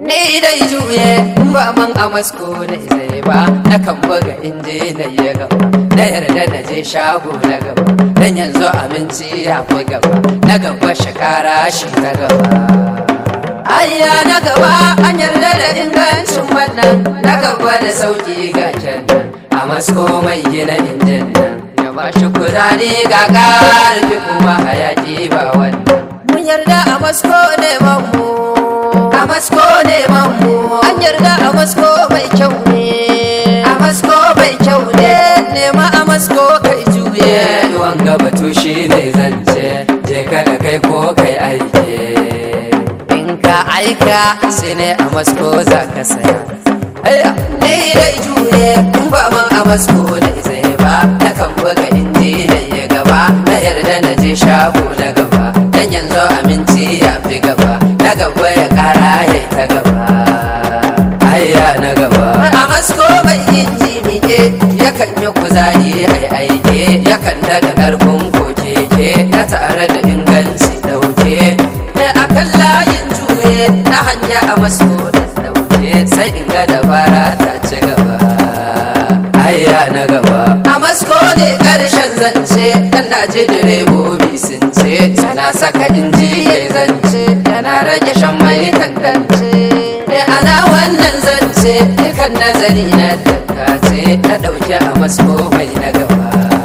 ni dai juye in ba man a masko na zai ba na kan buga inji na yi gaba na yarda na je shago na gaba dan yanzu abinci ya fi gaba na gaba shekara shi ta gaba ayya na gaba an yarda da ingancin wannan na gaba da sauki ga kenan a masko mai gina injin nan ya ba shi kuzari ga karfi kuma hayaki ba wannan mun yarda a masko ne mu a masko ne mu an yarda a masko mai kyau ne a masko mai kyau ne nema a masko kai juye wanga batu shi ne zance je ka da kai ko kai aike in ka aika sai ne a masko za ka saya Aya, ni dai juye in ba man a masko da zai ba na kan buga inji da ya gaba na yarda na je shago na gaba dan yanzu aminci ya fi gaba na gaba ya kara ya ta gaba ayya na gaba a masko mai inji mike yakan yi kuzari ai aike yakan daga karfin kokeke na tare da inganci dauke da akan layin juye na hanya a masko da dauke sai in ga dabara ta ci gaba ayya na gaba a masko ne karshen zance dan na ji direbobi sun ce sana saka inji ya zance yana rage shan mai tantance da ana wannan zance dukan nazari na tattace na dauke a masko mai na gaba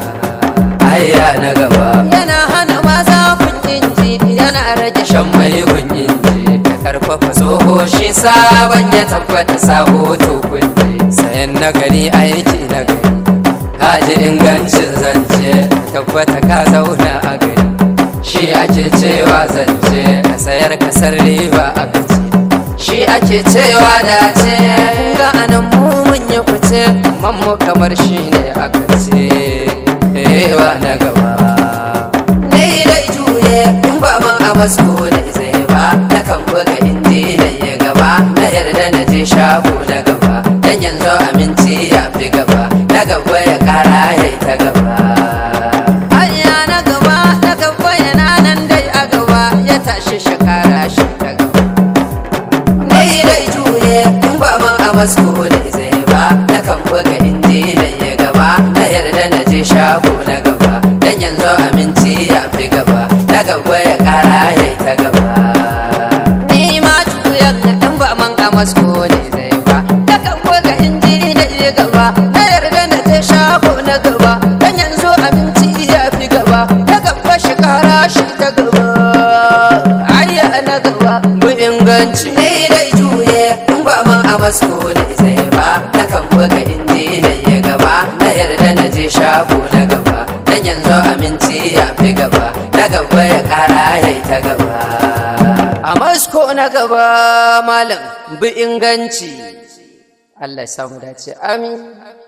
ayya na gaba yana hana maza kun inji yana rage shan mai kun inji da karfafa tsoho shi sabon ya tabbata sabo to kunje sayan nagari aiki na gari kaji ingancin zance tabbata ka zauna a gari shi ake cewa zance ka sayar kasar riba a gaci shi ake cewa dace ga anan mu mun yi fice mammu kamar shi ne aka ce ewa na gaba ni dai juye in ba man a masko da zai ba na kan buga inji da ya gaba na yarda na je shago na gaba dan yanzu aminci ya fi gaba na gaba ya kara ya ta gaba hanya na gaba na gaba yana nan dai a gaba ya tashi shekara shi ta gaba ni dai juye in ba man a masko da zai ba na kan buga inji da ya gaba na yarda na je shago na gaba dan yanzu aminci ya fi gaba na gaba ya kara ya ta gaba ni ma juyan in ba man a masko da zai ba na kan buga inji da ya gaba na yarda na je shago na gaba dan yanzu aminci ya fi gaba na gaba shi kara shi ta gaba ayya na gaba mu inganci ni dai juye in ba man a masko da zai ba na kan buga inji da ya gaba na yarda na je shago na gaba dan yanzu aminci ya fi gaba na gaba ya kara ya ta gaba a masko na gaba malam bi inganci Allah ya samu dace amin